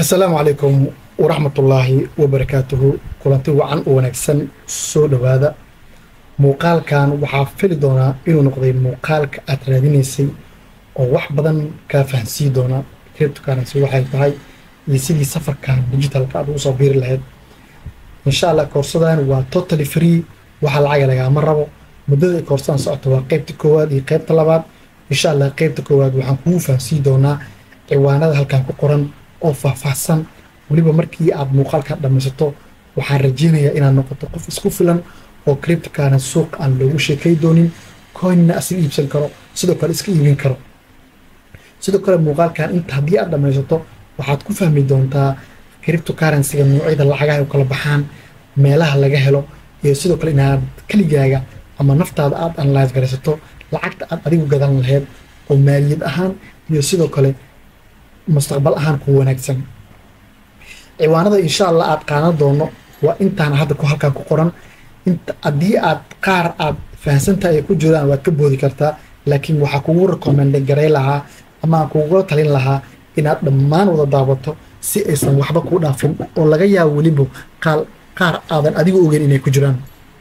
asalaamu calaykum waraxmatullaahi wabarakaatuhu kulanti wacan u wanaagsan soo dhowaada muuqaalkan waxaa fili doonaa inuu noqday muuqaalka aad raadinaysay oo wax badan kaa fahansiin doona cryptocurrency waxay tahay iyo sidii safarkan digitalka aad ugu soo biiri lahayd insha allah koorsadan waa totally free waxa lacaga lagaama rabo muddada ay koorsadan socoto waa qeybta koowaad iyo qeybta labaad insha allah qeybta koowaad waxaan kugu fahansiin doonaa ciwaanada halkan ku qoran oo faahfaahsan weliba markii aad muuqaalkan dhammaysato waxaan rajeynayaa inaad noqoto qof isku filan oo criptocana suuq aan loogu sheekay doonin coinna asiga iibsan karo sidoo kale iska iibin karo sidoo kale muuqaalkan inta haddii aad dhammaysato waxaad ku fahmi doontaa criptocurrencyga noocyada lacagaha u kala baxaan meelaha laga helo iyo sidoo kale inaad keligaaga ama naftaada aad analyse garaysato lacagta aad adigu gadan lahayd oo maaliyad ahaan iyo sidoo kale mustaqbal ahaan ku wanaagsan ciwaanada insha allah aad qaadan doono waa intaana hadda ku halkan ku qoran inta haddii aad qaar aad fahansantahay ay ku jiraan waad ka boodi kartaa laakiin waxaa kugu rekomende garay lahaa ama aan kugula talin lahaa inaad dhammaan wada daabato si aysan waxba kuu dhaafin oo laga yaabo weliba qaal qaar aadan adigu ogeyn inay ku jiraan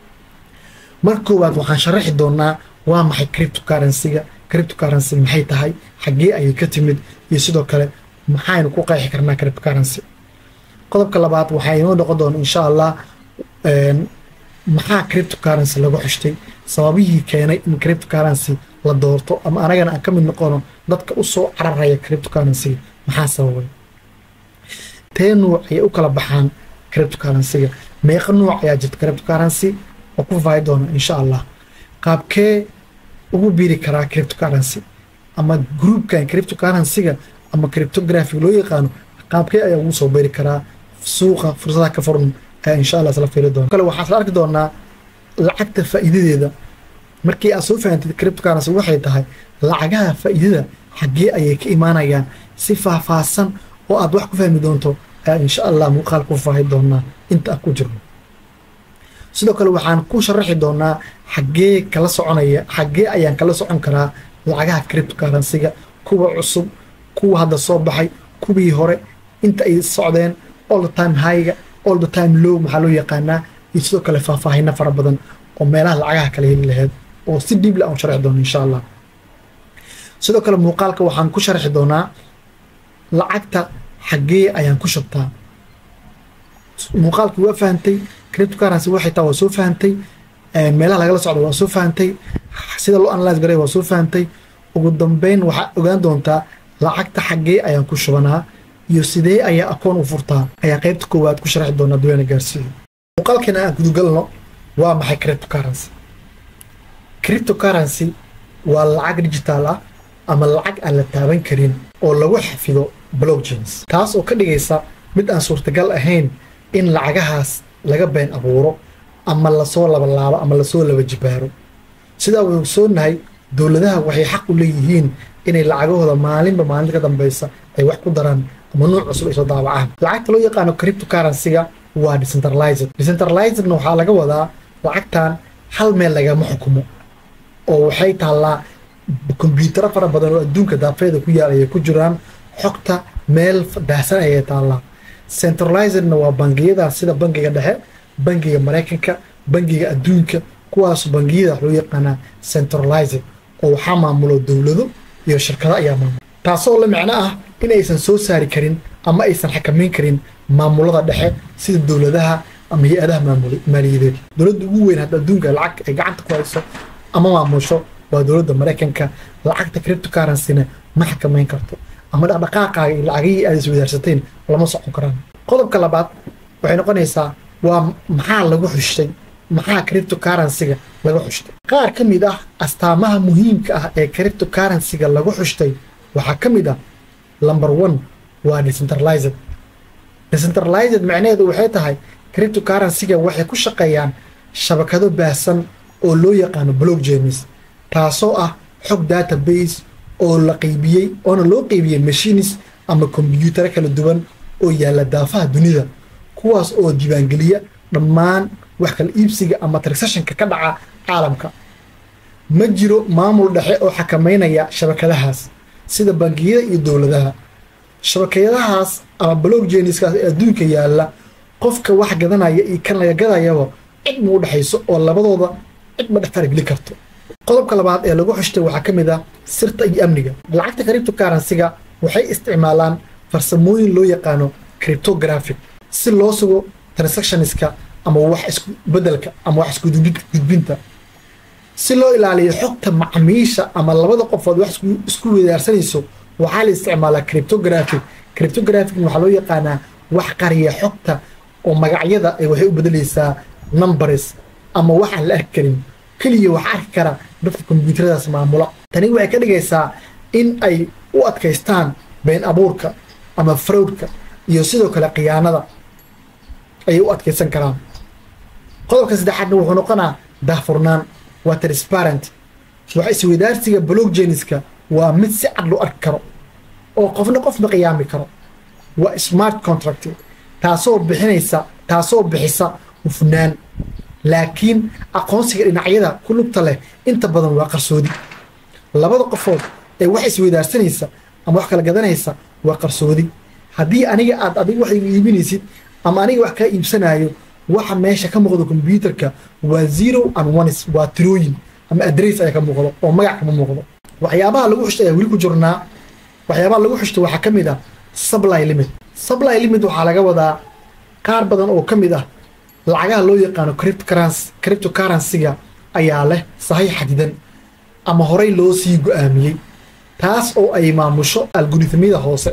mar koowaad waxaan sharaxi doonaa waa maxay criptocurrencyga criptocurrency maxay tahay xaggee ayay ka timid iyo sidoo kale maxaynu ku qeexi karnaa criptocurrency qodobka labaad waxaa inoo noqon doona insha allah maxaa criptocurrency lagu xushtay sababihii keenay in criptocurrency la doorto ama anagana aan ka mid noqono dadka u soo cararaya criptocurrencyga maxaa sababay tee nuuc ayay u kala baxaan criptocurrencyga meeqa nuuc ayaa jirta criptocurrency oo ku faahi doona insha allah qaabkee ugu biiri karaa criptocurrency ama groupkan criptocurrencyga ama cryptography loo yaqaano qaabkee ayaa ugu soo beeri karaa suuqa fursadaha ka furan ayaa insha allah isla fiiri doona kale waxaa isla arki doonaa lacagta faa'iidadeeda markii aad soo fahantid criptocurrency waxay tahay lacagaha faa'iidada xaggee ayay ka imaanayaan si faahfaahsan oo aad wax ku fahmi doonto ayaa insha allah muuqaal ku faahi doonaa inta aan ku jirno sidoo kale waxaan ku sharaxi doonaa xaggee kala soconaya xaggee ayaan kala socon karaa lacagaha criptocurrencyga kuwa cusub kuwa hadda soo baxay kuwii hore inta ay socdeen all the time highga all the time low maxaa loo yaqaanaa iyo sidoo kale faahfaahino fara badan oo meelaha lacagaha kala heli lahayd oo si dhiibla aan sharxi doono insha allah sidoo kale muuqaalka waxaan ku sharxi doonaa lacagta xaggee ayaan ku shubtaa muuqaalkii waa fahantay criptocurrency waxay taa waa soo fahantay meelaha lagala socdo waa soo fahantay sida loo analyse garay waa soo fahantay ugu dambeyn waxaa ogaan doontaa lacagta xaggee ayaan ku shubanaa iyo sidee ayaa akoon u furtaa ayaa qaybta koowaad ku sharxi doonaa duweena gaarsiiyo muuqaalkeena aan gudugalno waa maxay criptocurrency criptocurrency waa lacag digital ah ama lacag aan la taaban karin oo lagu xafido blockchains taas oo ka dhigaysa mid aan suurtagal ahayn in lacagahaas laga been abuuro ama lasoo labalaabo ama lasoo laba jibaaro sidaa wuu soonahay dowladaha waxay xaq u leeyihiin inay lacagahooda maalinba maalinta ka dambeysa ay wax ku daraan ama nuuc cusub ay soo daabacaan lacagta loo yaqaano criptocurrencyga waa decentralized decentralizedna waxaa laga wadaa lacagtan hal meel lagama xukumo oo waxay taallaa kombyutaro fara badan oo adduunka daafeeda ku yaal ayay ku jiraan xogta meel daahsan ayay taallaa centralizedna waa bangiyada sida bangiga dhexe bangiga maraykanka bangiga adduunka kuwaas bangiyada loo yaqaanaa centralized oo waxaa maamulo dowlado iyo shirkado ayaa maamula taasoo la micno ah in aysan soo saari karin ama aysan xakamayn karin maamulada dhexe sida dowladaha ama hay-adaha maaliyadeed dowladda ugu weyn hadda adduunka lacag ay gacanta ku hayso ama maamusho waa dowladda maraykanka lacagta criptocurrencyna ma xakamayn karto ama dhaqdhaqaaqaaga iyo lacagihii aad iswadaarsateen lama socon karaan qodobka labaad waxay noqonaysaa waa maxaa lagu xushtay maxaa criptocurrencyga laga xushtay qaar ka mid ah astaamaha muhiimka ah ee criptocurrencyga lagu xushtay waxaa ka mid ah number one waa decentralized decentralized macnaheedu waxay tahay criptocurrencyga waxay ku shaqeeyaan shabakado baahsan oo loo yaqaano blockchains taasoo ah xog database oo la qeybiyey oona loo qeybiyey machines ama kombyutaro kala duwan oo yaalla daafaha dunida kuwaas oo diiwaangeliya dhammaan wax kala iibsiga ama transactionka ka dhaca caalamka ma jiro maamul dhexe oo xakamaynaya shabakadahaas sida bangiyada iyo dowladaha shabakadahaas ama blockchainskaas ee adduunka yaalla qofka wax gadanaya iyo kan laga gadayaba cid ma u dhexayso oo labadooda cid ma dhex farageli karto qodobka labaad ee lagu xushtay waxaa ka mid ah sirta iyo amniga lacagta criptocurrency-ga waxay isticmaalaan farsamooyin loo yaqaano cryptographic si loo sugo transactionska ama wax isku bedelka ama wax isku gudbinta si loo ilaaliyo xogta macmiisha ama labada qofood wax isku wedaarsanayso waxaa la isticmaalaa cryptographic cryptographic waxaa loo yaqaanaa wax qariya xogta oo magacyada ay waxay u bedelaysaa numbers ama wax aan la arki karin keliya wax arki kara dadka kombyuutaradaas maamula tani waxay ka dhigaysaa in ay u adkaystaan been abuurka ama fraudka iyo sidoo kale khiyaanada ayay u adkaysan karaan qodobka saddexaadna wuxuu noqonaa daahfurnaan waa transparent wax isweydaarsiga blockchainska waa mid si cad loo arki karo oo qofna qofna qiyaami karo waa smart contract taasoo bixinaysa taasoo bixisa hufnaan laakiin aqoonsiga dhinacyada ku lugta leh inta badan waa qarsoodi labada qofood ee wax isweydaarsanaysa ama wax kala gadanaysa waa qarsoodi haddii aniga aad adiga wax igu iibinaysid ama aniga wax kaa iibsanaayo waxa meesha ka muuqdo kombyuutarka waa zero and ones waa tirooyin ama adress ayaa ka muuqdo oo magac kama muuqdo waxyaabaha lagu xushta ayaa weli ku jirnaa waxyaabaha lagu xushta waxaa ka mid ah supply limit supply limit waxaa laga wadaa qaar badan oo ka mid ah lacagaha loo yaqaano cryptocurrency-ga ayaa leh sahay xadidan ama horey loo sii go-aamiyey taas oo ay maamusho algoritmyada hoose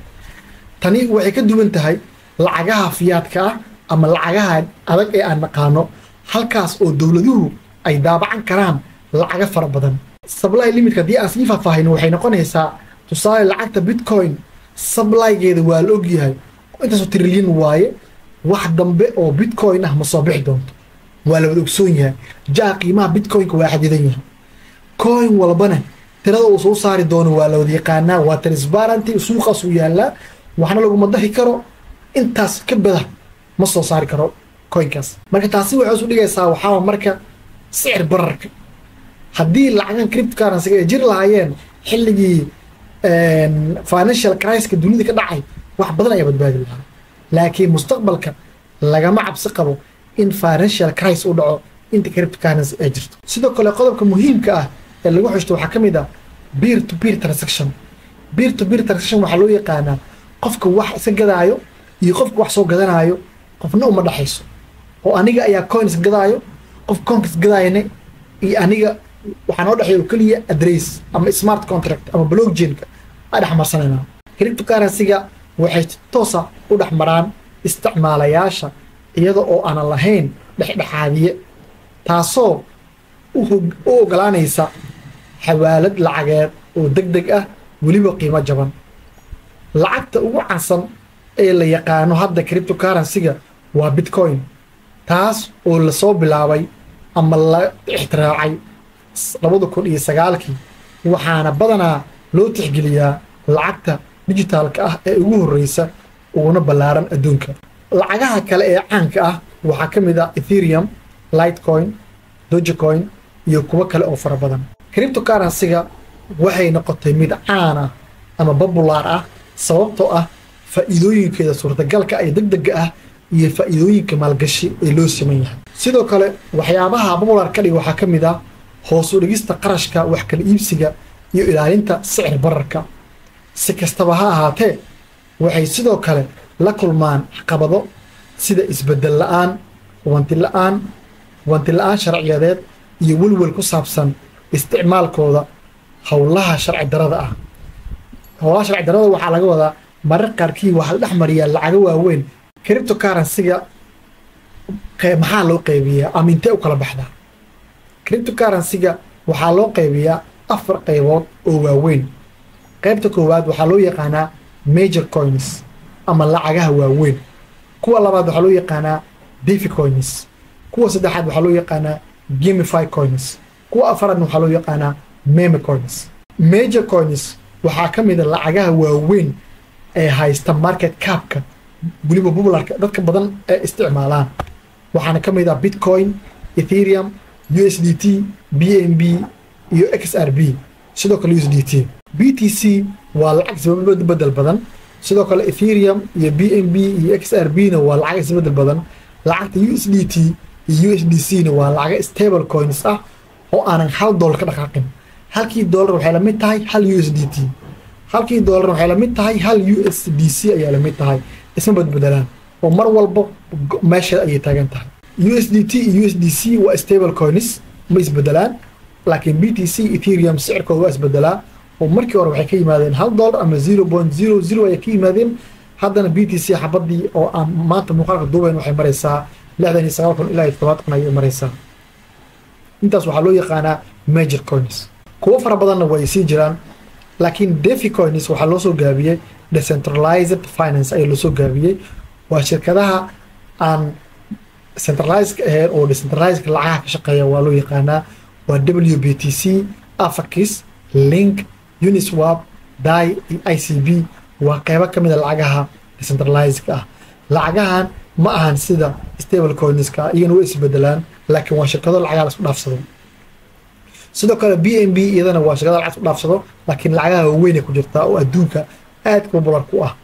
tani waxay ka duwan tahay lacagaha fiyaadka ah ama lacagaha adag ee aan naqaano halkaas oo dowladuhu ay daabacan karaan lacaga fara badan sably limitka haddii aan sii faahfaahino waxay noqonaysaa tusaale lacagta bitcoin sablygeeda waa la ogyahay intaasoo trilyan waaye wax dambe oo bitcoin ah ma soo bixi doonto waa la wada ogsoon yahay jaa qiimaha bitcoinka waa xadidan yahay coin walbana tirada uu soo saari doono waa la wada yaqaanaa waa transparenty suuqaasuu yaallaa waxna laguma dahi karo intaas ka bada ma soo saari karo coinkaas marka taasi waxay isu dhigaysaa waxaaba marka sicir bararka haddii lacagan cryptocurrency-ga ay jiri lahaayeen xilligii financial criska dunida ka dhacay wax badan ayaa badbaadi lahaa laakiin mustaqbalka lagama cabsi qabo in financial crisis u dhaco inta cryptocurrency ay jirto sidoo kale qodobka muhiimka ah ee lagu xushto waxaa ka mid ah beer to beer transaction beer to beer transaction waxaa loo yaqaanaa qofka wax iska gadaayo iyo qofka wax soo gadanaayo qofna uma dhaxayso oo aniga ayaa coins gadaayo qof coins gadaayane iyo aniga waxaa noo dhexeeya oo keliya adress ama smart contract ama blockchainka aa dhex marsanayna cryptocurrency-ga waxay si toosa u dhex maraan isticmaalayaasha iyada oo aanan lahayn dhexdhexaadiye taasoo u ogolaanaysa xawaalad lacageed oo deg deg ah weliba qiimo jaban lacagta ugu cansan ee la yaqaano hadda cryptocurrency-ga waa bitcoin taas oo lasoo bilaabay ama la ixtiraacay labada kun iyo sagaalkii waxaana badanaa loo tixgeliyaa lacagta dijitaalka ah ee ugu horreysa uguna ballaaran adduunka lacagaha kale ee caanka ah waxaa ka mid ah etherium lightcoin dogecoin iyo kuwo kale oo fara badan cryptocurrency-ga waxay noqotay mid caan ah ama babulaar ah sababtoo ah faa'iidooyinkeeda suurtagalka ee deg dega ah iyo faa'iidooyinka maalgashi ee loo siman yahay sidoo kale waxyaabaha babular ka dhiga waxaa ka mid ah hoos u dhigista qarashka wax kala iibsiga iyo ilaalinta sicir bararka si kastaba ha ahaatee waxay sidoo kale la kulmaan caqabado sida isbeddel la'aan hubanti la'aan hubanti la'aan sharciyadeed iyo welwel ku saabsan isticmaalkooda howlaha sharci darada ah howlaha sharci darada waxaa laga wadaa marar qaarkii waxaa la dhex mariyaa lacago waaweyn cryptocurrency-ga maxaa loo qaybiyaa ama intee u kala baxdaa cryptocurrency-ga waxaa loo qaybiyaa afar qaybood oo waaweyn qaybta koowaad waxaa loo yaqaanaa major coins ama lacagaha waaweyn kuwa labaad waxaa loo yaqaanaa defi coins kuwa saddexaad waxaa loo yaqaanaa gamify coins kuwa afaraadna waxaa loo yaqaanaa meme coins major coins waxaa ka mid a lacagaha waaweyn ee haysta market capka weliba popularka dadka badan ee isticmaalaan waxaana ka mid ah bitcoin etherium u s d t b n b iyo x r b sidoo kale u s d t b t c waa lacag sababad bedel badan sidoo kale ethereum iyo b n b iyo x r b na waa lacag isbedel badan lacagta u s d t iyo u s d c na waa lacaga stable coins ah oo aanan hal dollar ka dhaqaaqin halkii dollar waxay la mid tahay hal u s d t halkii dollar waxay la mid tahay hal u s d c ayaa la mid tahay isma badbedelaan oo mar walba meesha ayay taagan tahay u s d t iyo u s d c waa stable coins ma isbedelaan laakiin b t c ethereum sicirkooda waa isbedelaa oo markii hore waxay ka yimaadeen hal dollar ama zero point zero zero ayay ka yimaadeen haddana b t c xabadii oo aan maanta muuqaalka duubayn waxay maraysaa lixdan iyo sagaal kun ilaa iyo todobaad kun ayay maraysaa intaas waxaa loo yaqaanaa major coins kuwo fara badanna way sii jiraan laakiin defi coins waxaa loo soo gaabiyey decentralized finance ayaa loo soo gaabiyey waa shirkadaha aan centralized ahayn oo decentralized lacagaha ka shaqeeya waa loo yaqaanaa waa w b t c afakis link uniswap dai iyo i c b waa qeybo ka mida lacagaha decentralizedka ah lacagahan ma ahan sida stable coinska iyagana way isbedelaan laakiin waa shirkado lacagaha lasku dhaafsado sidoo kale b n b iyadana waa shirkado lacag isku dhaafsado laakiin lacagaha waaweyn ay ku jirtaa oo adduunka aad popular ku ah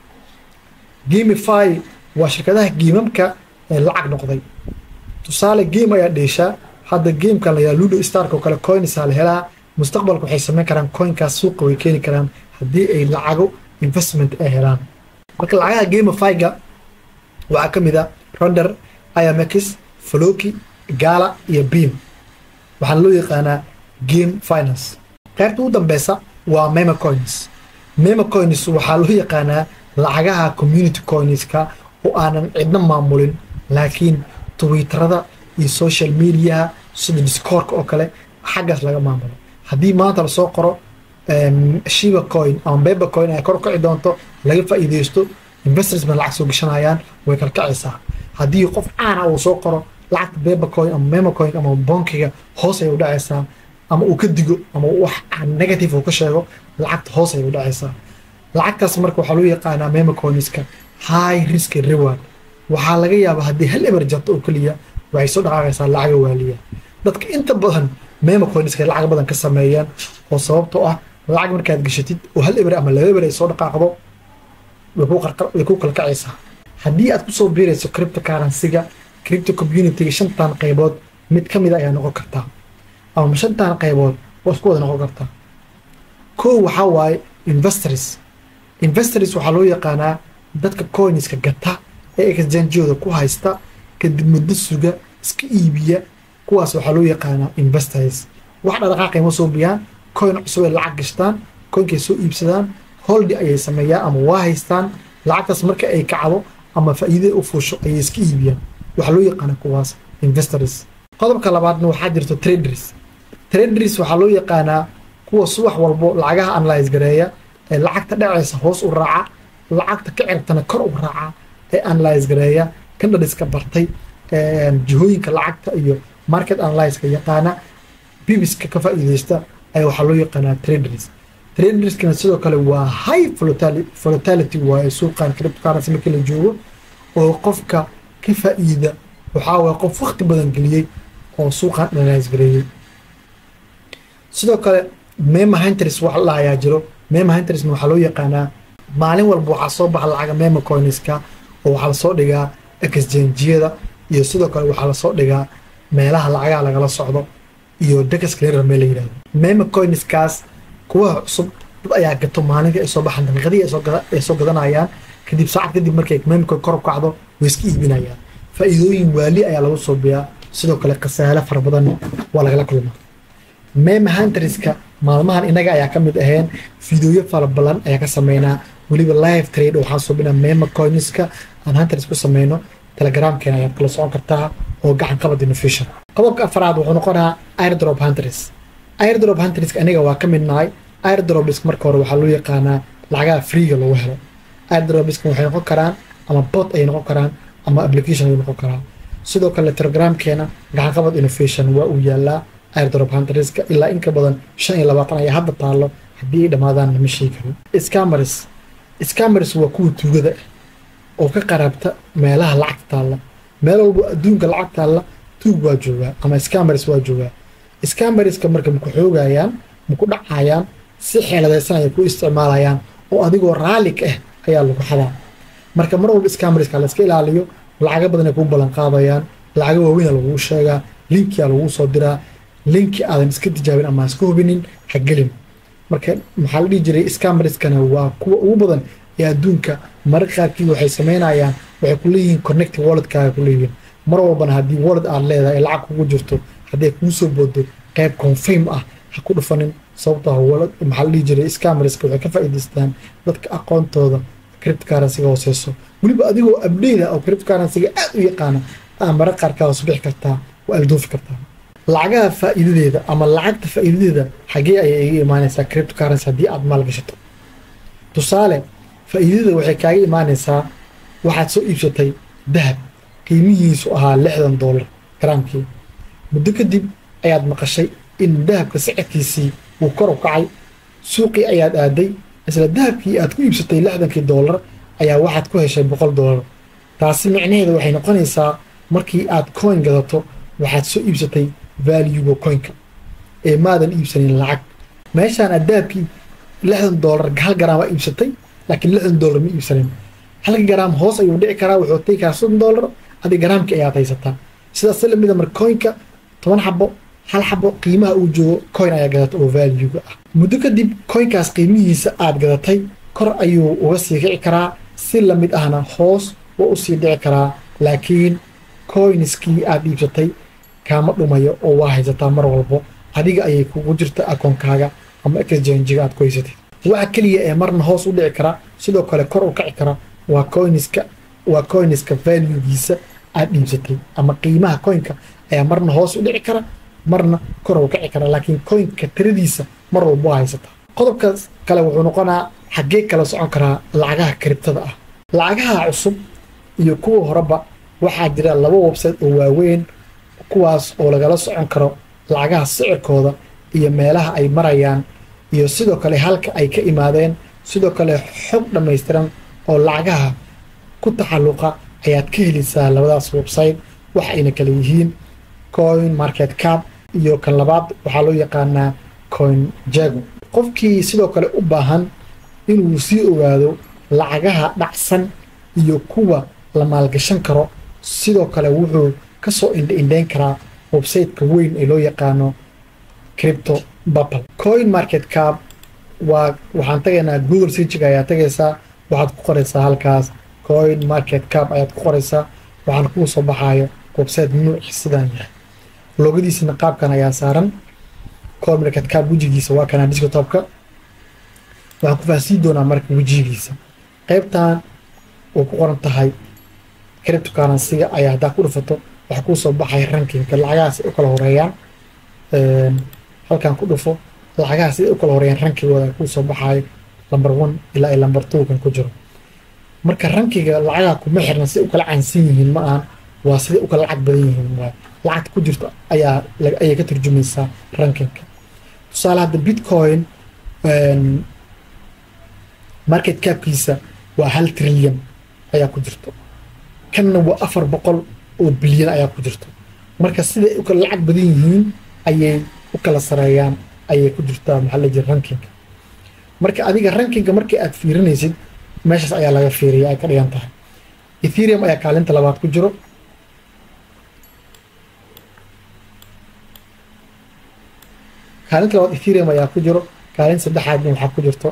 gamify waa shirkadaha giimamka ee lacag noqday tusaale game ayaa dheeshaa hadda gamekan layaa ludo stark oo kale coinsaa la helaa mustaqbalka waxay samayn karaan coinkaas suuqa way keeni karaan haddii ay lacago investment ay helaan marka lacagaha gamifyga waxaa ka mid a ronder imx floki gala iyo beam waxaana loo yaqaanaa game finance qaybta ugu dambeysa waa memo coins memo coins waxaa loo yaqaanaa lacagaha community coinska oo aanan cidna maamulin laakiin twitterada iyo social mediaha sida discoorka oo kale xaggaas laga maamulo haddii maanta lasoo qoro shiba coin ama beba coin ay kor kaci doonto laga faa'iideysto investors ba lacag soo gashanayaan way kalkacaysaa haddii qof caana uu soo qoro lacagta beba coin ama memo coin ama bonkiga hoos ayay u dhacaysaa ama uu ka digo ama wax negative uu ka sheego lacagta hoos ayay u dhacaysaa lacagtaas marka waxaa loo yaqaanaa memo coinska high risk reward waxaa laga yaabaa haddii hal eber jarto oo keliya waxay soo dhaqaaqaysaa lacaga waaliya dadka inta badan memo coinska lacag badan ka sameeyaan oo sababtoo ah lacag markaad gashatid oo hal eber ama laba eber ay soo dhaqaaqdo way ku kalkacaysaa haddii aad kusoo biirayso cripto currencyga cripto communityga shantan qaybood mid ka mid a ayaa noqon kartaa ama shantan qaybood waa isku wada noqon kartaa kow waxaa waaye investors investors waxaa loo yaqaanaa dadka coinska gata ee exchangeooda ku haysta kadib muddo suga iska iibiya kuwaas waxaa loo yaqaanaa investors wax dhaqaaqay ma soo biyaan coin cusub ay lacag gashtaan coinkay soo iibsadaan holdi ayay sameeyaan ama waa haystaan lacagtaas marka ay kacdo ama faa'iidada u fuusho ayay iska iibiyaan waxaa loo yaqaana kuwaas investors qodobka labaadna waxaa jirto traders traders waxaa loo yaqaanaa kuwa subax walbo lacagaha analyse gareeya ee lacagta dhacaysa hoos u raaca lacagta ka cirtana kor u raaca ee analyse gareeya kan dhaliska bartay jihooyinka lacagta iyo market analyska yaqaana bibiska ka faa'iideysta ayaa waxaa loo yaqaanaa traders traderskana sidoo kale waa high volatility waaye suuqan cryptocurrency markii la joogo oo qofka ka faa'iida waxaa waye qof waqti badan geliyey oo suuqan analyse gareeyey sidoo kale mema hunters wax la ayaa jiro mema huntersna waxaa loo yaqaanaa maalin walba waxaa soo baxa lacaga mema coinska oo waxaa lasoo dhigaa exchangeada iyo sidoo kale waxaa lasoo dhigaa meelaha lacagaha lagala socdo iyo dex clearer meel la yidhahdo mema coinskaas kuwaha cusub dad ayaa gato maalintii ay soo baxaan daqiiqadii ay soo gadanayaan kadib saacad kadib markay memcoin kor u kacdo way iska iibinayaan faa'iidooyin waali ayaa lagu soo biyaa sidoo kale khasaale fara badan waa lagala kulmaa mema hunterska maalmahan inaga ayaa ka mid aheen fideoyo fara badan ayaa ka sameynaa weliba live trade waxaan suubinaa mema coinska aan hunters ku sameyno telegramkeena ayaad kala socon kartaa oo gacan qabad innovation qodobka afaraad wuxuu noqonayaa airdrop hunters airdrop hunterska aniga waa ka mid nahay airdropisk marka hore waxaa loo yaqaanaa lacagaha freega lagu helo airdropiska waxay noqon karaan ama bot ayay noqon karaan ama application ayay noqon karaan sidoo kale telegramkeena gacan qabad innovation waa uu yaalaa airdrop hunterska ilaa in ka badan shan iyo labaatan ayaa hadda taallo haddii ay dhammaadaan lama sheegi karin scammers scammers waa kuwa tuugada ah oo ka qaraabta meelaha lacagta taalla meel walbo adduunka lacag taalla tuug waa joogaa ama scammers waa joogaa scammerska marka maku xoogayaan maku dhacayaan si xeeladaysan ay ku isticmaalayaan oo adigoo raalli ka ah ayaa lagu xadaa marka mar walba scamriska la iska ilaaliyo lacaga badan ay kuu ballan qaadayaan lacaga waaweyna laguu sheegaa linkia laguu soo diraa linki aadan iska tijaabin ama iska hubinin ha gelin marka maxaa la dhihi jiray scamriskana waa kuwa ugu badan ee adduunka mararka qaarkii waxay samaynayaan waxay ku leeyihiin connecting walletkaaga ku leeyihiin mar walbana haddii wallet aad leedahay ee lacag kugu jirto hadday kuu soo boodo qayb confirm ah ha ku dhufanin sababtoo ah wallet maxaa la dhihi jiray scamriska waxay ka faa'iidaystaan dadka aqoontooda cryptocurrency-ga hooseyso weliba adigoo abdeyda oo cryptocurrency-ga aad u yaqaana aa marar qaarkaa hoos bixi kartaa waa aldoofi kartaa lacagaha faa'iidadeeda ama lacagta faa'iidadeeda xagee ayay iga imaanaysaa cryptocurrency haddii aad maalgashato tusaale faa'iidada waxay kaaga imaanaysaa waxaad soo iibsatay dahab qiimihiisu ahaa lixdan doolar garaamkii muddo kadib ayaad maqashay in dahabka sicirkiisii uu kor u kacay suuqii ayaad aaday isla dahabkii aad ku iibsatay lixdankii doolar ayaa waxaad ku heshay boqol doolar taasi micnaheeda waxay noqonaysaa markii aad coin gadato waxaad soo iibsatay valuega coinka ee maadan iibsanin lacag meeshaan aad dahabkii lixdan doolar hal garaam aa iibsatay laakiin lixdan doolar ma iibsanin halka garaam hoos ayuu dhici karaa wuxuu tegi karaa soddon doolar adi garaamkii ayaad haysataa sidaas lamida marka coinka toban xabo hal xabo qiimaha uu joogo coin ayaa gadata oo valuega ah muddo kadib coinkaas qiimihiisa aad gadatay kor ayuu uga sii kici karaa si lamid ahna hoos waa usii dhici karaa laakiin coinskii aad iibsatay kaama dhumayo oo waa haysataa mar walbo adiga ayay kugu jirta akoonkaaga ama exchangiga aad ku haysatid waxa keliya ee marna hoos u dhici kara sidoo kale kor u kaci kara waa coiniska waa coiniska valuegiisa aad iibsatay ama qiimaha coinka ayaa marna hoos u dhici kara marna kor u kaci kara laakiin coinka tiradiisa mar walba waa haysataa qodobkaas kale wuxuu noqonaa xaggee kala socon karaa lacagaha kribtada ah lacagaha cusub iyo kuwa horeba waxaa jira laba website oo waaweyn kuwaas oo lagala socon karo lacagaha sicirkooda iyo meelaha ay marayaan iyo sidoo kale halka ay ka imaadeen sidoo kale xog dhammaystiran oo lacagaha ku taxalluqa ayaad ka helaysaa labadaas website waxa ayna kale yihiin coin market cap iyo kan labaad waxaa loo yaqaanaa coin jago qofkii sidoo kale u baahan inuu sii ogaado lacagaha dhacsan iyo kuwa la maalgashan karo sidoo kale wuxuu ka soo indhaindhayn karaa websiteka weyn ee loo yaqaano cripto bapal coin market cap waa waxaan tagaynaa google searchiga ayaa tagaysaa waxaad ku qoraysaa halkaas coin market cap ayaad ku qoraysaa waxaan kuu soo baxaayo website nuuci sidaan yahay logadiisina qaabkan ayaa saaran coin market cap wejigiisa waa kanaa desktopka waxaan ku faahsiin doonaa marka wejigiisa qaybtan uu ku qoran tahay cryptocurrency-ga ayaa haddaa ku dhufato waxaa kuu soo baxaya rankingka lacagahaas ay u kala horeeyaan halkan ku dhufo lacagahaas ay u kala horeeyaan rankigooda kuu soo baxayo number one ilaa iyo number two kan ku jiro marka rankiga lacagaha kuma xirna siday u kala caansan yihiin ma ahan waa siday u kala lacag badan yihiin waay lacagta ku jirto ayaa ayay ka turjumaysaa rankinka tusaale hadda bitcoin market capkiisa waa hal trilyan ayaa ku jirto kanna waa afar boqol oo bilyan ayaa ku jirto marka siday u kala lacag badan yihiin ayay u kala sareeyaan ayay ku jirtaa maxaa la jira rankinga marka adiga rankinga markii aad fiirinaysid meeshaas ayaa laga fiiriya ay ka dhigan tahay ethereum ayaa kaalinta labaad ku jiro kaalinta labaad ethereum ayaa ku jiro kaalin saddexaadna waxaa ku jirto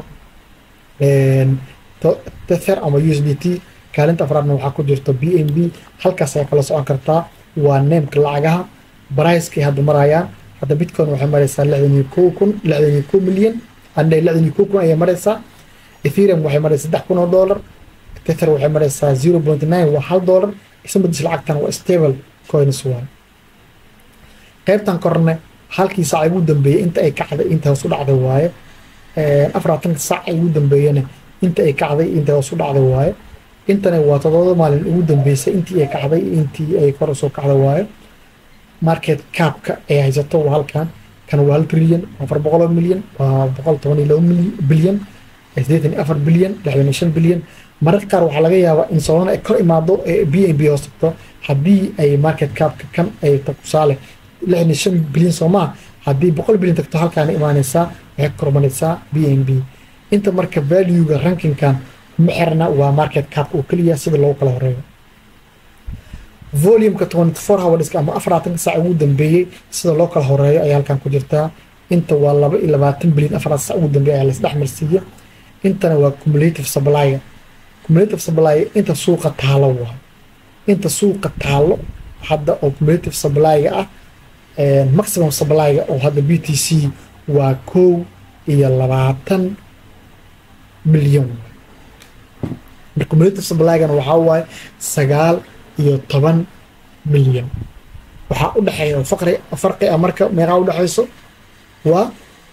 tether ama u s d t kaalinta afraadna waxaa ku jirto b n b halkaas ayaa kala socon kartaa waa neemka lacagaha baricekay hadda marayaan hadda bitcoin waxay maraysaa lixdan iyo kow kun lixdan iyo kow milyan andhe lixdan iyo kow kun ayay maraysaa ethereum waxay maraysaa saddex kun oo dollar tether waxay maraysaa zero point nine waa hal dollar ismadiis lacagtan waa stable coins waay qaybtan korne halkii saac ugu dambeeyey inta ay kacday inta hoos u dhacday waaye afaraatanka saac ay ugu dambeeyena inta ay kacday inta hoos u dhacday waaye intana waa toddoba maalin ugu dambeysay intii ay kacday intii ay kor usoo kacday waaye market capka ay haysato waa halkan kan waa hal trilyan afar boqol oo milyan waa boqol toban iyo laba bilyan sideetan iyo afar bilyan lixdan iyo shan bilyan mararka qaar waxaa laga yaabaa in solana ay kor imaado ee b n b hoos tagto haddii ay market capka kan ay tusaale lixdan iyo shan bilyan soo maa haddii boqol bilyan tagto halkaana imaanaysaa waxay kormanaysaa b n b inta marka valuega rankingkan mixerna waa market cap oo keliya sida loogu kala horeeyo volumeka twenty four hourska ama afaraatanka saac ugu dambeeyey sida loo kala horeeyo ayaa halkan ku jirtaa inta waa laba iyo labaatan bilyan afaraatan saac ugu dambeeya ayaa laisdhex marsiiya intana waa cumulative supply cumulative supply inta suuqa taalo waa inta suuqa taalo hadda oo cumulative supply-ga ah maximum supply-ga oo hadda b t c waa kow iyo labaatan milyan marka cumulative supply-gana waxaa waaye sagaal iyo toban milyan waxaa u dhexeeya faqri farqi ah marka meeqaa u dhexeyso waa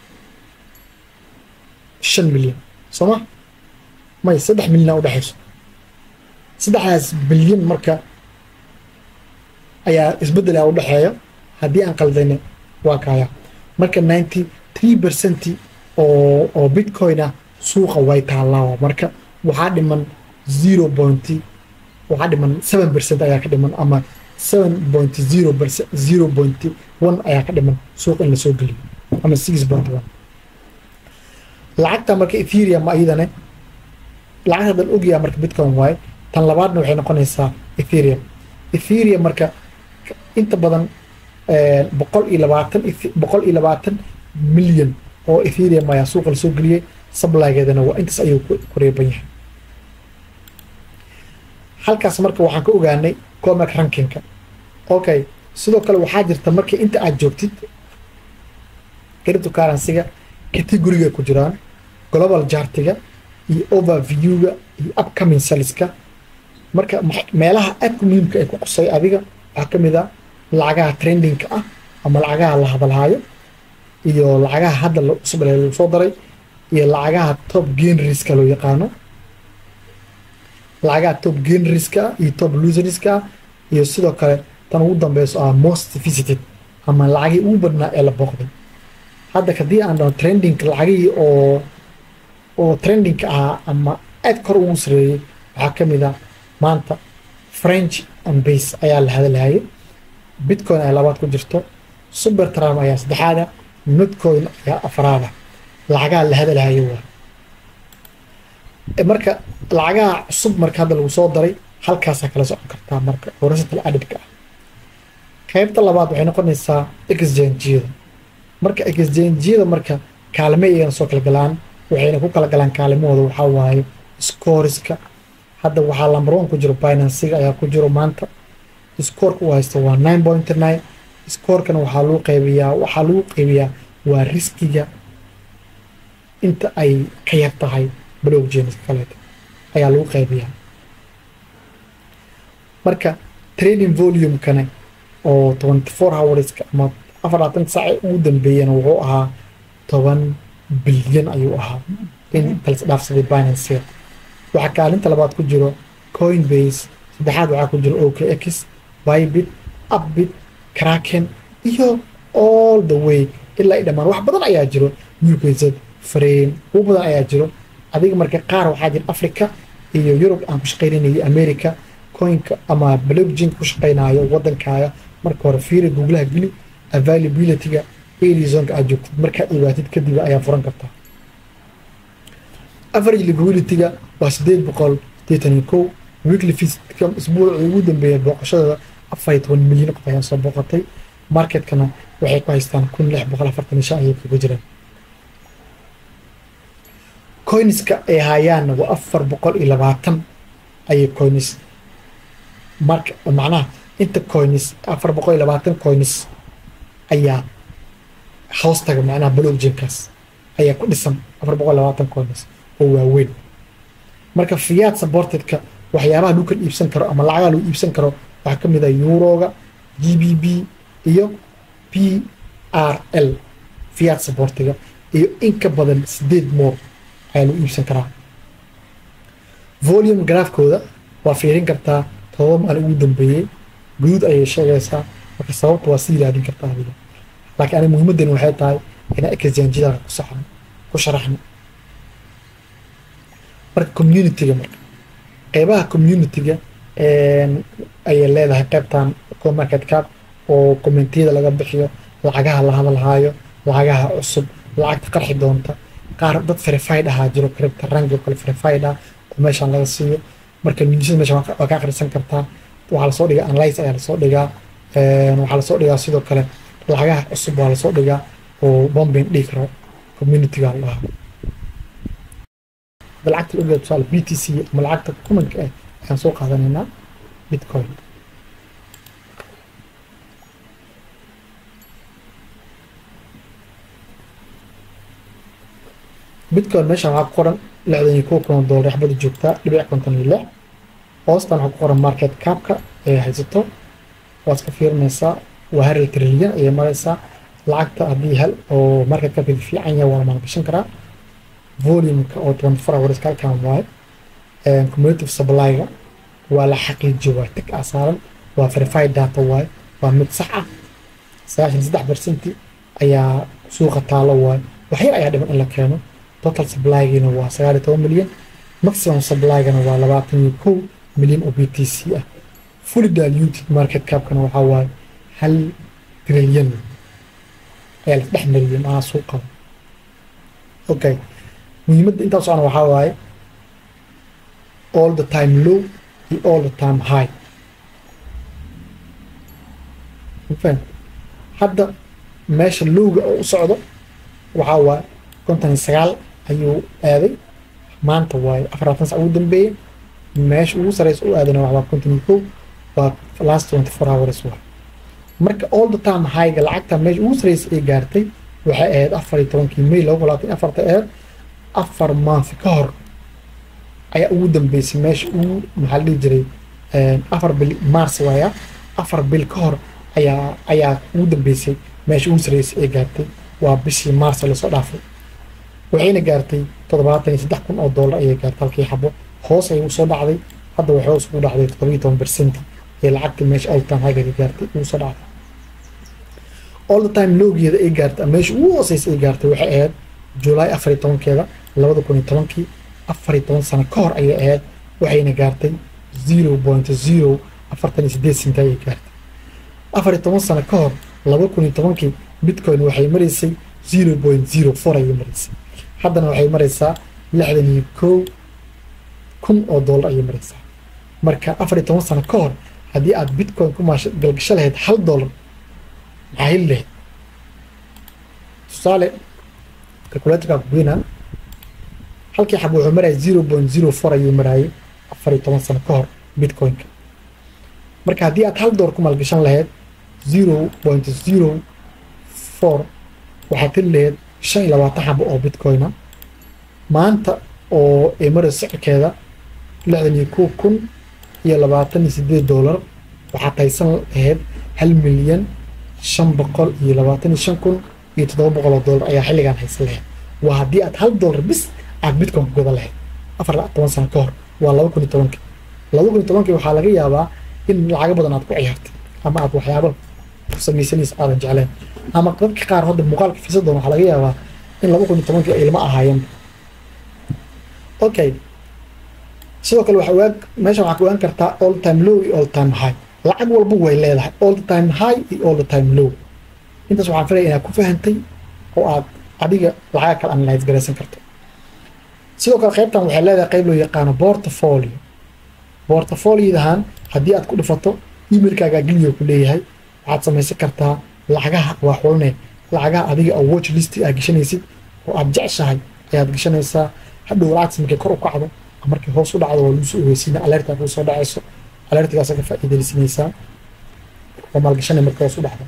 shan milyan soo ma may saddex milyan aa u dhexeyso saddexdaas bilyan marka ayaa isbeddel a u dhexeeya haddii aan qaldayna waa kaya marka ninety three percent oo oo bitcoin ah suuqa way taallaa marka waxaa dhiman zero point waxaa dhiman seven percent ayaa ka dhiman ama seven point zero percent zero point one ayaa ka dhiman suuqa in lasoo geliyo ama six point one lacagta marka ethereum iyadane lacagta hadan ogyaha marka bitcoin waaye tan labaadna waxay noqonaysaa ethereum ethereum marka inta badan boqol iyo labaatan boqol iyo labaatan milyan oo ethereum ayaa suuqa lasoo geliyey sablageedana waa intaas ayuu ku reeban yahay halkaas marka waxaan ka ogaanay comac rankingka okay sidoo kale waxaa jirta markii inta aad joogtid cryptocurrency-ga categoriga ku jiraan global jartiga iyo overview-ga iyo upcoming saleska marka meelaha aadka muhiimka ay ku qusay adiga waxaa ka mid a lacagaha trendingka ah ama lacagaha la hadalhaayo iyo lacagaha hadda cusub lagu soo daray iyo lacagaha top gainriska loo yaqaano lacagaha top gainriska iyo top loserska iyo sidoo kale tan ugu dambeyso ah most visited ama lacagii ugu badnaa ee la booqday hadda haddii aan dhao trending lacagihii oo oo trendingka ahaa ama aad kor ugu sareeyey waxaa ka mid ah maanta french and base ayaa la hadalhayay bitcoin ayaa labaad ku jirto super tram ayaa saddexaada notcoin ayaa afraada lacagaha la hadalhayo waa marka lacagaha cusub marka hadda lagu soo daray halkaasaa kala socon kartaa marka oo rasatal adhibka ah qaybta labaad waxay noqonaysaa exchange-yada marka exchange-yada marka kaalme iyagana soo kala galaan waxayna ku kala galaan kaalimahooda waxaa waaye scoriska hadda waxaa lamber one ku jiro binansiga ayaa ku jiro maanta scoorka uu haysto waa nine point nine scoorkana waxaa lagu qaybiyaa waxaa lagu qaybiyaa waa riskiga inta ay ka yar tahay blockchainska kaleeto ayaa lagu qaybiyaa marka trading volumekana oo twenty four hourska ama afarlaatan saace ugu dambeeyana wuxuu ahaa toban bilyan ayuu ahaa in talas dhaafsaday binanceer waxaa kaalinta labaad ku jiro coinbase saddexaad waxaa ku jiro okx bybit upbit kraken iyo all the way ilaa i dhammaan wax badan ayaa jiro ukz frame ugu badan ayaa jiro adiga marka qaar waxaa jira africa iyo yurub aan ku shaqaynaynayo america coinka ama blockchainka ku shaqaynayo wadankaaga marka hore fiiri googlaha geli availability-ga arizonka aad joogtid markaad ibaatid kadib ayaa furan kartaa average liquidity-ga waa sideed boqol sideetan iyo kow weekly visitka isbuucii ugu dambeeya booqashadooda afar iyo toban milyan qof ayaa soo booqatay marketkana waxay ku haystaan kun lix boqol afartan iyo shan ayay kaga jiraan coinska ay hayaanna waa afar boqol iyo labaatan ayay coins marka macnaha inta coins afar boqol iyo labaatan coins ayaa hoostaga macnaha blockchainkaas ayaa ku dhisan afar boqol iyo labaatan coins oo waaweyn marka fiyaad supportedka waxyaabaha lagu kala iibsan karo ama lacagaha lagu iibsan karo waxaa ka mid ah euroga g b b iyo p r l fiyaad supportiga iyo in ka badan sideed moor ayaa lagu iibsan karaa volume graafkooda waa fiirin kartaa todoba maalin ugu dambeeyey guduud ayay sheegaysaa marka sababta waa sii raadin kartaa adiga laakiin aniga muhiimaddani waxay tahay inaa exanjidaka ku saxno ku sharaxno marka community-ga marka qeybaha community-ga ayay leedahay qeybtan comarket cap oo commentiyada laga bixiyo lacagaha la hadalhaayo lacagaha cusub lacagta qarxi doonta qaar dad verified ahaa jiro cripta rangi oo kale verified ah oo meeshaan laga siiyo marka newsyada meesha waa ka akhrisan kartaa waxaa lasoo dhigaa analyse ayaa lasoo dhigaa waxaa lasoo dhigaa sidoo kale lacagaha cusub waa lasoo dhigaa oo bombin dhihi karo communityga la dhahaa hadda lacagta la ogyahay tusaale b t c ama lacagta kumanka ah ayaan soo qaadanaynaa bitcoin bitcoin meeshaan waxaa ku qoran lixdan iyo kow kun oo doolar xabada joogtaa dhibic konton iyo lix hoostan waxaa ku qoran market capka ee haysato waad ka fiirinaysaa waa hal trilyan ayay maraysaa lacagta haddii hal oo market capkeeda fiican yahay waa la maalgashan karaa volumeka oo twenty four hours halkan waaye cumulative supplyga waa la xaqiijiyo waa tag ah saaran waa verified data waaye waa mid sax ah sagaashan saddex percenti ayaa suuqa taalo waaye wax yar ayaa dhiman in la keeno total supplygiina waa sagaal iyo toban milyan maximum supply-gana waa labaatan iyo kow milyan oo b t c ah fully diluted market capkana waxaa waaye hal trilyan ayaa la dhex mariyay maaa suuqa okay muhiimadda intaa socona waxaa waaye all the time low iyo all the time high mafaham hadda meesha lowga oo u socdo waxaa waaye konton iyo sagaal ayuu aaday maanta waaye afaratan sac ugu dambeeyey meesha ugu sareysa u aadana waa konton iyo kow waa last twenty four hours waa marka all the time highga lacagta meesha ugu sareysa ay gaartay waxay ahayd afar iyo tobankii may laba kun labaatan afarta ahayd afar month ka hor ayaa ugu dambeysay meesha ugu maxaa la dhihi jiray afar bil mars waaya afar bil ka hor ayaa ayaa ugu dambeysay meesha ugu sarreysay ay gaartay waa bishii mars lasoo dhaafay waxayna gaartay toddobaatan iyo saddex kun oo dollar ayay gaartay halkii xabo hoos ayay usoo dhacday hadda waxay hoos ugu dhacday toddobiyo toban percent ee lacagta meesha all time highga gaartay ugu soo dhacday all the time lowgeeda ay gaartay meesha ugu hooseysa ay gaartay waxay ahayd july afar iyo tobankeeda labada kun iyo tobankii afar iyo toban sano ka hor ayay ahayd waxayna gaartay zero point zero afartan iyo sideed sent ayay gaartay afar iyo toban sano ka hor laba kun iyo tobankii bitcoin waxay maraysay zero point zero four ayay maraysay haddana waxay maraysaa lixdan iyo kow kun oo dollar ayay maraysaa marka afar iyo toban sano ka hor haddii aad bitcoin ku maasha galgasho lahayd hal dollar maxaa heli lahayd tusaale calculatorka kugeyna halkii xab wuxuu maraya zero point zero four ayuu maraayay afar iyo toban sano ka hor bitcoinka marka haddii aad hal dollar ku maalgashan lahayd zero point zero four waxaad heli lahayd shan iyo labaatan xabo oo bitcoina maanta oo ay marayso sicirkeeda lixdan iyo kow kun iyo labaatan iyo sideed dollar waxaad haysan lahayd hal milyan shan boqol iyo labaatan iyo shan kun iyo toddoba boqol oo dollar ayaa xilligan haysan lahayd waa haddii aad hal dollar bis aad bitcoin ku godan lahayd afar toban sano ka hor waa laba kun iyo tobankii laba kun iyo tobankii waxaa laga yaabaa in lacago badan aad ku ciyaartay ama aad waxyaabo ku samaysanaysa aadan jecleen ama dadka qaar hadda muuqaalka fiisadoon waxaa laga yaabaa in laba kun iyo tobankii ay ilma ahaayeen okay sidoo kale waxa ogaan meeshan waxaa ku ogaan kartaa all time low iyo all time high lacag walba way leedahay all the time high iyo all the time low intaas waxaan filaya inaad ku fahantay oo aad adiga lacaga kale analyse garaysan karto sidoo kale qaybtan waxay leedahay qayb loo yaqaano portfolio portfoliodahan haddii aad ku dhifato emailkaaga geliyo ku leeyahay waxaad samaysan kartaa lacagaha waa xulne lacagaha adiga oo watch list aad geshanaysid oo aad jeceshahay ayaad geshanaysaa hadhow lacagtas markay kor u kacdo markay hoos u dhacdo waa lagu soo ogeysiina alerta kuu soo dhacayso alertigaasa ka faa'iidaysanaysaa oo maalgashanay markay hoos u dhacdo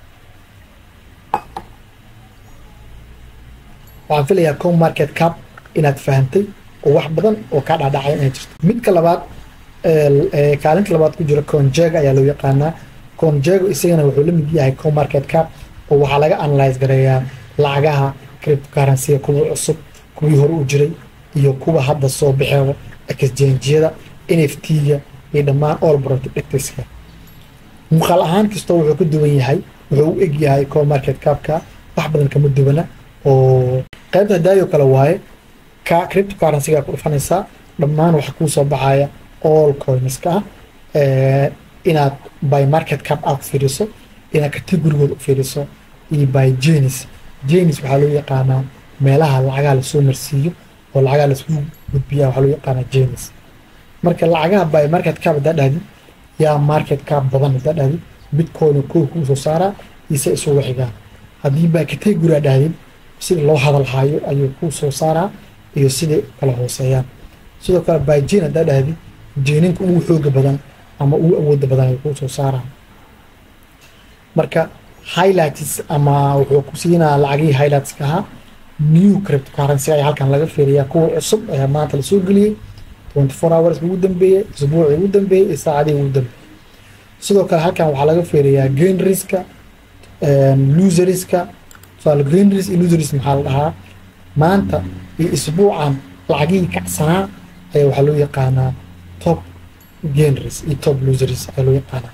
waxaan filayaa com market cap inaad fahantay oo wax badan oo kaa dhaadhacay inay jirto midka labaad kaalinta labaad ku jira conjega ayaa loo yaqaanaa conjego isagana wuxuu la mid yahay com market cap oo waxaa laga analyse gareeyaa lacagaha cryptocurrency kuwa cusub kuwii hore u jiray iyo kuwa hadda soo baxeeba exchange-yada nft-ga iyo dhammaan all productska muuqaal ahaan kastoo wuxuu ka duwan yahay wuxuu u eg yahay com market capka wax badan kama duwana oo qaybta hadaayo kale waaye ka cryptocurrency-ga ku dhufanaysaa dhammaan waxa kuu soo baxaya all coinska ah inaad by market cap aad fiiriso inaad categorigooda u fiiriso iyo by jenis jenis waxaa loo yaqaanaa meelaha lacagaha lasoo marsiiyo oo lacagaha laiskugu gudbiyaa waxaa loo yaqaanaa james marka lacagaha by market cap haddaa dhahdi yaa market cap badan haddaa dhahdi bitcoin kow kuu soo saaraa ise isugu xigaan haddii by category aa dhahdid sida loo hadal haayo ayuu kuu soo saaraa iyo siday kala hooseeyaan sidoo kale by jane haddaa dhahdid jeeninka ugu xooga badan ama ugu awooda badan ayuu kuu soo saaraa marka highlights ama wuxuu ku siinaa lacagihii highlightska ahaa new cryptocurrency ayaa halkan laga fiiriyaa kuwa cusub ayaa maanta lasoo geliyey 24 hours ugu dambeeyey isbuucii ugu dambeeyey iyo saacadii ugu dambeeyey sidoo kale halkan waxaa laga fiiriyaa gain riska loseriska tusaale gain risk iyo loseris maxaa la dhahaa maanta iyo isbuucan lacagihii kacsanaa ayaa waxaa loo yaqaanaa top gain risk iyo top loseris ayaa loo yaqaanaa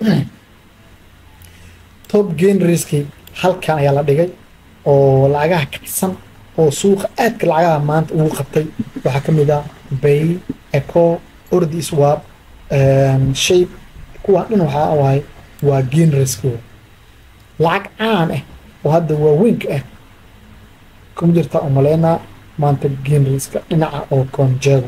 top gain riski halkan ayaa la dhigay oo lacagaha kacsan oo suuqa aadka lacagaha maanta ugu qabtay waxaa ka mid ah bay eco ordi swab shape kuwaan dhan waxaa waay waa gain risk lacag caan ah oo hadda waaweynka ah kuma jirta umaleynaa maanta gain riska dhinaca oo konjego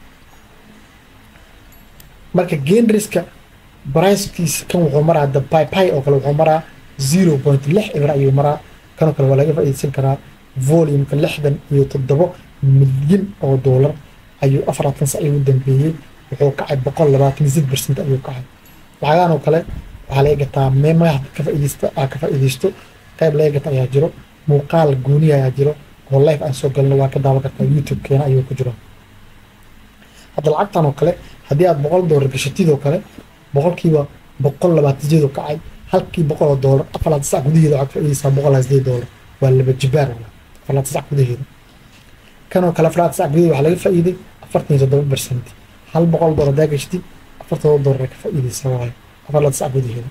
marka gain riska bricekiisa kan wuxuu maraa the pipy oo kale wuxuu maraa zero point lix ibra ayuu maraa kanoo kale waa laga faa'iideysan karaa volumeka lixdan iyo toddobo milyan oo doolar ayuu afaratan sac ugu dambeeyey wuxuu kacay boqol labaatan iyo sid percent ayuu kacay lacagahan oo kale waxaa laga gataa meemaha ka faa'iideysta aa ka faa'iideysto qayb laga gata ayaa jiro muuqaal gooniya ayaa jiro oo live aan soo galno waa ka daawan kartaa youtube keena ayuu ku jiro hadda lacagtan oo kale haddii aad boqol doolar gashatid oo kale boqolkiiba boqol labaatan sideed oo kacay halkii boqol oo doolar afar laatan sac gudaheeda waxaad faa'iideysaa boqol labaatan sideed doolar waa laba jibaar afar laatan sac gudaheeda kanoo kale afar laatan sac gudaheeda waxaa laga faa'iiday afartan iyo toddoba percent hal boqol doolar haddaa gashatid afar toddoba doolar ka faa'iideysaa waayo afar laatan sac gudaheeda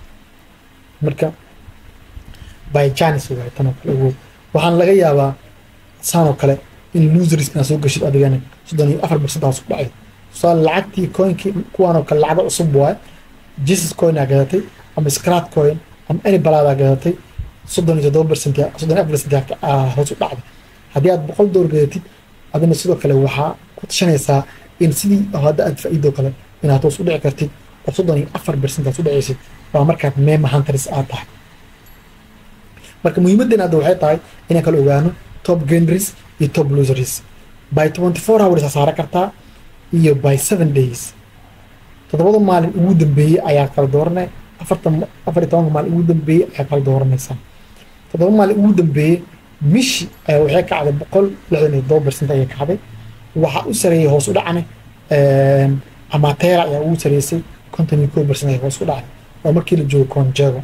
marka by janis waaye tanoo kale ogow waxaan laga yaabaa saan oo kale in losers inaad soo gashid adigana soddon iyo afar percent aad ku dhacay tusaale lacagtii coinkii kuwaan oo kale lacago cusub waaye jesus coin aa gadatay ama scrat coin ama any balaadaa gadatay soddon iyo toddoba percent soddon iyo afar percent hoos u dhacday haddii aad boqol door gadatid adina sidoo kale waxaa ku tashanaysaa in sidii hadda aad faa'iido kale inaad hoos u dhici kartid oo soddon iyo afar percent aad u dhacaysid waa markaad mema hunters aad tahay marka muhiimadeen hadda waxay tahay inaan kala ogaano top gainers iyo top losers by twenty four hours aa saara kartaa iyo by seven days toddobada maalin ugu dambeeyey ayaa kala dooranay afartan afar iyo tobanka maalin ugu dambeeyey ayaa kala dooranaysaa toddoba maalin ugu dambeeyey mishi ayaa waxay kacday boqol lixdan iyo todoba percent ayay kacday waxaa u sareeyay hoos u dhacne amatera ayaa ugu sareysay konton iyo kow percent ayaa hoos u dhacday oo markii la joogo conjego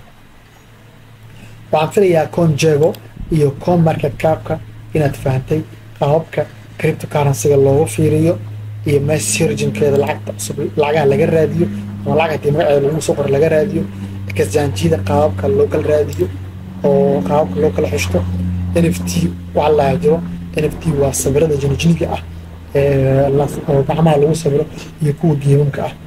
waxaan filayaa conjego iyo con market capka inaad fahantay qaababka cryptocurrencyga loogu fiiriyo iyo messurginkeeda lacagta cusub lacagaha laga raadiyo ama lacag haddii magaceeda lagu soo qoro laga raadiyo kasjaanjiyada qaababka loo kala raadiyo oo qaababka loo kala xishto n f t waxaa lahaa jiro n f t waa sawirada jinijiniga ah oo gacmaha lagu sawiro iyo kuwa geemamka ah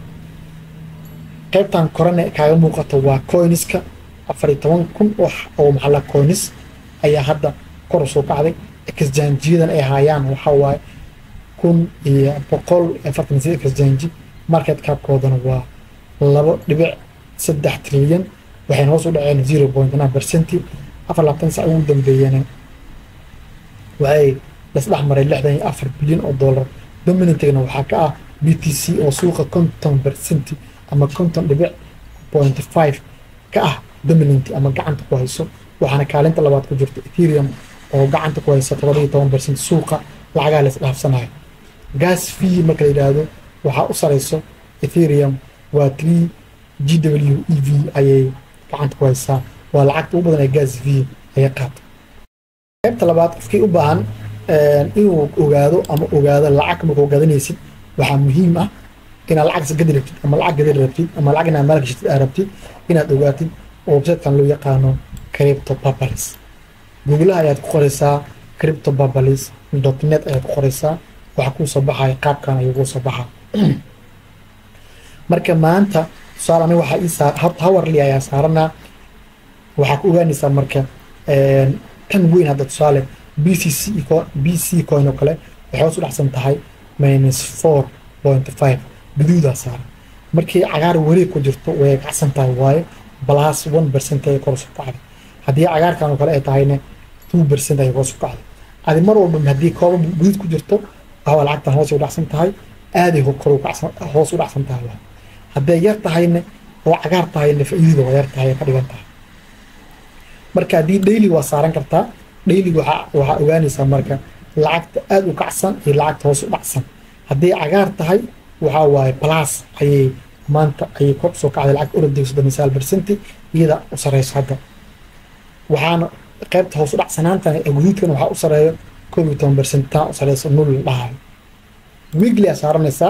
qaybtan korane kaaga muuqato waa coiniska afar iyo toban kun oo maxalla coinis ayaa hadda kor usoo kacday kasjaanjiyadan ay haayaan waxaa waaye kun iyo boqol afartan sida kasjaanji market capkoodana waa labo dhibic saddex trilyan waxayna hoos u dhaceen zero point nine percenti afar labaatan sac ugu dambeeyana waxay lasdhex maray lixdan iyo afar bilyan oo dollar dominantigana waxaa ka ah b t c oo suuqa konton percenti ama konton dhibic point five ka ah dominant ama gacanta ku hayso waxaana kaalinta labaad ku jirta ethereum oo gacanta ku haysa todoba iyo toban percent suuqa lacagaha la isdhaafsanayo gas fee marka la yidhaahdo waxaa u sareyso ethereum waa three g w e v ayay gacanta ku haysaa waa lacagta ugu badan ee gas fee ayay qaata qaybta labaad qofkii u baahan inuu ogaado ama ogaado lacag markuu gadanaysid waxaa muhiim ah inaad lacag gadi rabtid ama lacag gadi rabtid ama lacag inaad maalgashitid aad rabtid inaad ogaatid oo websitekan loo yaqaano crypto papalis googlaha ayaad ku qoraysaa crypto papalis dot net ayaad ku qoraysaa waxaa kuu soo baxaya qaabkan ayuu kuu soo baxaa marka maanta tusaale aniga waxaa ii saar hourly ayaa saaranaa waxaa ku ogaanaysaa marka tan weyn hadda tusaale b c c b c coin oo kale waxay hoos u dhacsan tahay minus four point five guduudaa saaran markii cagaar wareeg ku jirto way kacsan tahay waayo plus one percent ay kor soo kacday haddii cagaarkan oo kale ay tahayna two percent ay kor soo kacday adi mar walba haddii kooba guduud ku jirto waxaa lacagtan hoos u dhacsan tahay aaday kor hoos u dhacsan tahay waayo hadday yar tahayna oo cagaar tahayna faa'iidada waa yar tahay ka dhigan tahay marka haddii daily waa saaran kartaa daily waxaa waxaa ogaanaysaa marka lacagta aada u kacsan iyo lacagta hoos u dhacsan hadday cagaar tahay waxaa waaye plus ayay maanta ayay kor soo kacday lacagta orodayga soddon iyo sagaal percenti iyada u sareyso hadda waxaana qaybta hoos u dhacsanaantan ee guduudkan waxaa u sareeyo koob iyo toban percent taa u sareyso nul dhahayo weekly aa saaranaysaa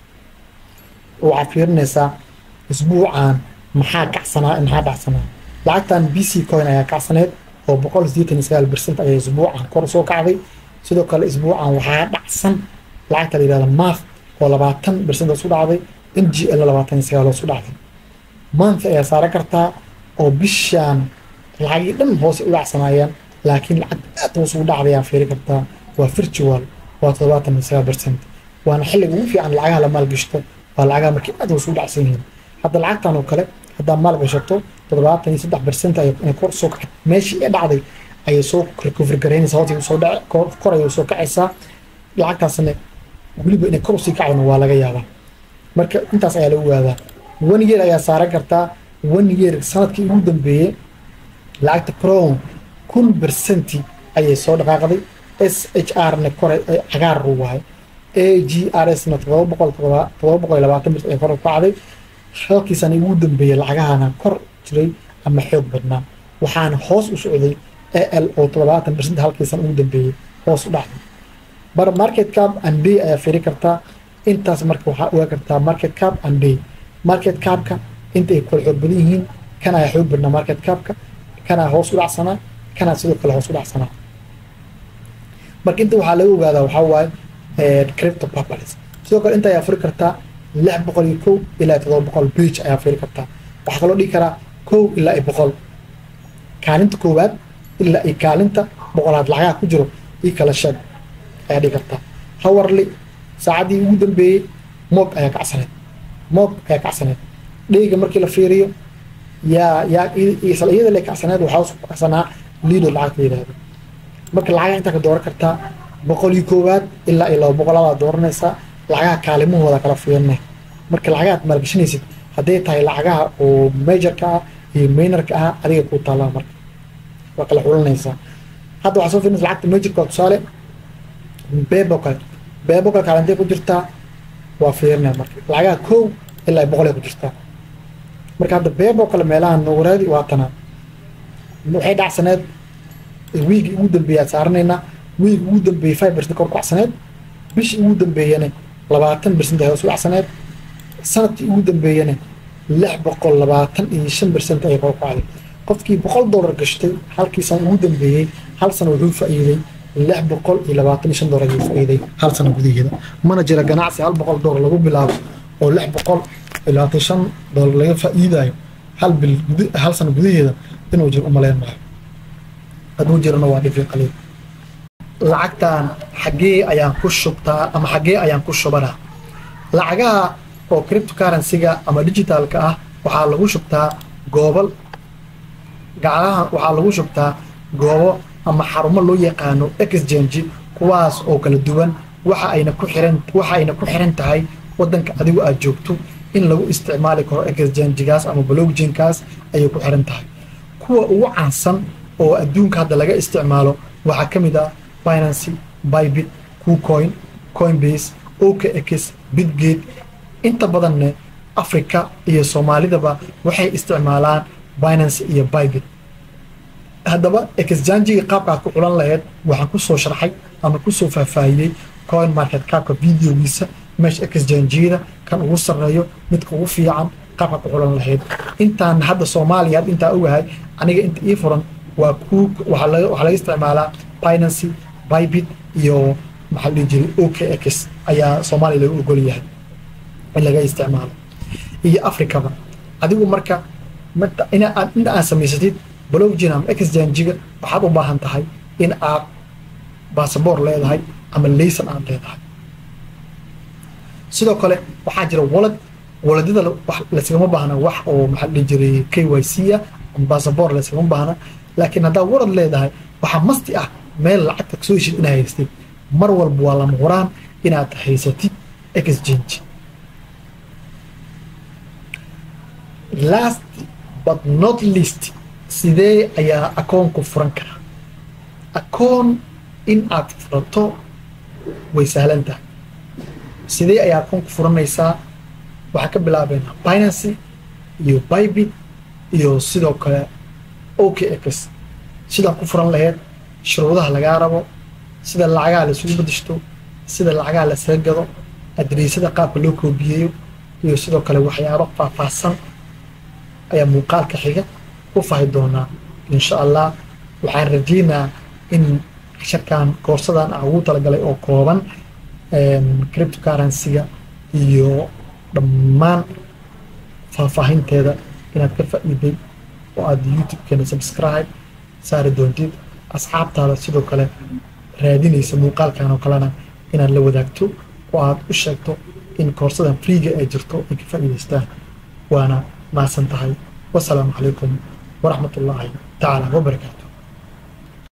waxaad fiirinaysaa isbuucan maxaa kacsanaa maxaa dhacsanaa lacagtan b c coin ayaa kacsaneed oo boqol sideetan iyo sagaal percent ayay isbuucan kor soo kacday sidoo kale isbuucan waxaa dhacsan lacagta la yihahda math oo labaatan percent hoos u dhacday n g l labaatan iyo sagaal hoos u dhacday month ayaa saaran kartaa oo bishaan lacagii dhan hoose u dhacsanayaan laakiin lacag aad hoos ugu dhacday ayaa fiiri kartaa waa virtual waa toddobaatan iyo sagaal percent waana xilliga ugu fiican lacagaha la maalgashto waa lacagaha markii aad hoos ugu dhacsan yihiin hadda lacagtan oo kale haddaa maalgashato toddobaatan iyo saddex percent ay kor soo kacay meeshii ee dhacday ayay soo recover garaynaysaa hoos soo dhac kor ayay soo kacaysaa lacagtaasna weliba inay kor usii kacdana waa laga yaabaa marka intaas ayaa lagu waadaa one year ayaa saaran kartaa one year sanadkii ugu dambeeyey lacagta crown kun percenti ayay soo dhaqaaqday s h r na kore cagaar waaye a g r s na todoba boqol todoba boqol iyo labaatan bir ay kor u kacday halkiisana ugu dambeeyey lacagahana kor jiray ama xoog badnaa waxaana hoos u socday a l oo toddobaatan percent halkiisana ugu dambeeyey hoos u dhacday bar market cap and day ayaa firi kartaa intaas marka waxaa ogaa kartaa market cap and day market capka inta ay kala xoog badan yihiin kan ayaa xoog badnaa market capka kanaa hoos u dhacsanaa kanaa sidoo kale hoos u dhacsanaa marka inta waxaa laga ogaadaa waxaa waaye crypto papalis sidoo kale inta ayaa furi kartaa lix boqol iyo kow ilaa todoba boqol bage ayaa firi kartaa waxaa kaloo dhigi karaa kow ilaa iyo boqol kaalinta koowaad ilaa iyo kaalinta boqolaad lacagaha ku jiro io kala sheeg ayaa dhigi kartaa hawarli saacaddii ugu dambeeyey moog ayaa kacsaneed moog ayaa kacsaneed dheyga markii la fiiriyo yaa yaa isla iyada le kacsaneed waxaa usku kacsanaa liido lacagta yidhaahdo marka lacagaha intaa ka dooran kartaa boqol iyo koowaad ilaa iyo laba boqolaad dooranaysaa lacagaha kaalimahooda kala fiirina marka lacagahaad maalgashanaysid hadday tahay lacagaha oo majorka ah iyo minorka ah adiga kuu taallaa marka waa kala xulanaysaa hadda waxaa soo fiirinaysa lacagta majorka tusaale beebo kale beebo kale kaalintay ku jirtaa waa fiirinaya marka lacagaha kow ilaa boqol ay ku jirtaa marka hadda beebo kale meelaha nuuraadi waa tanaa waxay dhacsaneed wiigii ugu dambeeyay aad saaranaynaa wiigi ugu dambeeyey five percent kor kacsaneed bishii ugu dambeeyana labaatan percent ay hoos u dhacsaneed sanadkii ugu dambeeyana lix boqol labaatan iyo shan percent ayay kor kacday qofkii boqol dollar gashtay halkii sana ugu dambeeyey hal sana wuxuu faa'iiday lix boqol iyo labaatan iyo shan dollar ayuu faa'iiday hal sana gudaheeda mana jira ganacsi hal boqol dollar lagu bilaabo oo lix boqol iyo labaatan shan dollar laga faa'iidayo hal bil hal sana gudaheeda inuu jiro umaleyn maayo hadduu jirana waa dhifi qaliil lacagtan xaggee ayaan ku shubtaa ama xaggee ayaan ku shubanaa lacagaha oo cryptocurrency-ga ama digitalka ah waxaa lagu shubtaa goobal gacalaha waxaa lagu shubtaa goobo ama xarumo loo yaqaano exchange kuwaas oo kala duwan waxa ayna ku xiran waxa ayna ku xiran tahay waddanka adigu aad joogto in lagu isticmaali karo exchange-gaas ama blockchain-kaas ayay ku xiran tahay kuwa ugu caansan oo adduunka hadda laga isticmaalo waxaa ka mid ah binancy bybit kucoin coinbase okx bitgate inta badanne africa iyo soomaalidaba waxay isticmaalaan binancy iyo bybit haddaba exchangiga qaabkaad ku xulan lahayd waxaan kusoo sharxay ama kusoo faahfaahiyey coin market capka videogiisa meesha exchangyada kan ugu sarreeyo midka ugu fiican qaabkaad ku xulan lahayd intaan hadda soomaaliya had intaa ogahay aniga inta ii furan waa ku waxaa laga isticmaalaa binancy bybit iyo maxaa dhihi jiray okx ayaa soomaaliya lagu ogol yahay in laga isticmaalo iyo africaba adigu marka inta aad samaysatid blockchain ama exchangiga waxaad u baahan tahay in aad basaboor leedahay ama laysan aad leedahay sidoo kale waxaa jira walad waladyada layskagama baahna wax oo maxaa dhihi jiray k y c ah ama basaboor layskagama baahna laakiin haddaa walad leedahay waxaa masti ah meel lacagta kasoo heshid inaad haystid mar walba waa lama huraan inaad haysatid exchange last but not least sidee ayaa akoonku furan karaa akoon in aad furato way sahlan tahay sidee ayaa akoonku furanaysaa waxaa ka bilaabeynaa binancy iyo bybit iyo sidoo kale okx sidaa ku furan laheyd shuruudaha lagaa rabo sida lacagaha la isugu bedeshto sida lacagaha lasaga gado adreesada qaabka loo koobiyeeyo iyo sidoo kale waxyaabo faahfaahsan ayaa muuqaalka xiga u fahi doonaa insha allah waxaan rajeynaa in casharkan koorsadan ah ugu talagalay oo kooban criptocurrency-ga iyo dhammaan faahfaahinteeda inaad ka faa'iiday oo aad youtube-keena subscribe saari doontid asxaabtaada sidoo kale raadinaysa muuqaalkan oo kalena inaad la wadaagto oo aad u sheegto in koorsadan freega ay jirto ay ka faa'iidaystaan waana mahadsan tahay wasalaamu calaykum waraxmat ullaahi tacaala wabarakaatu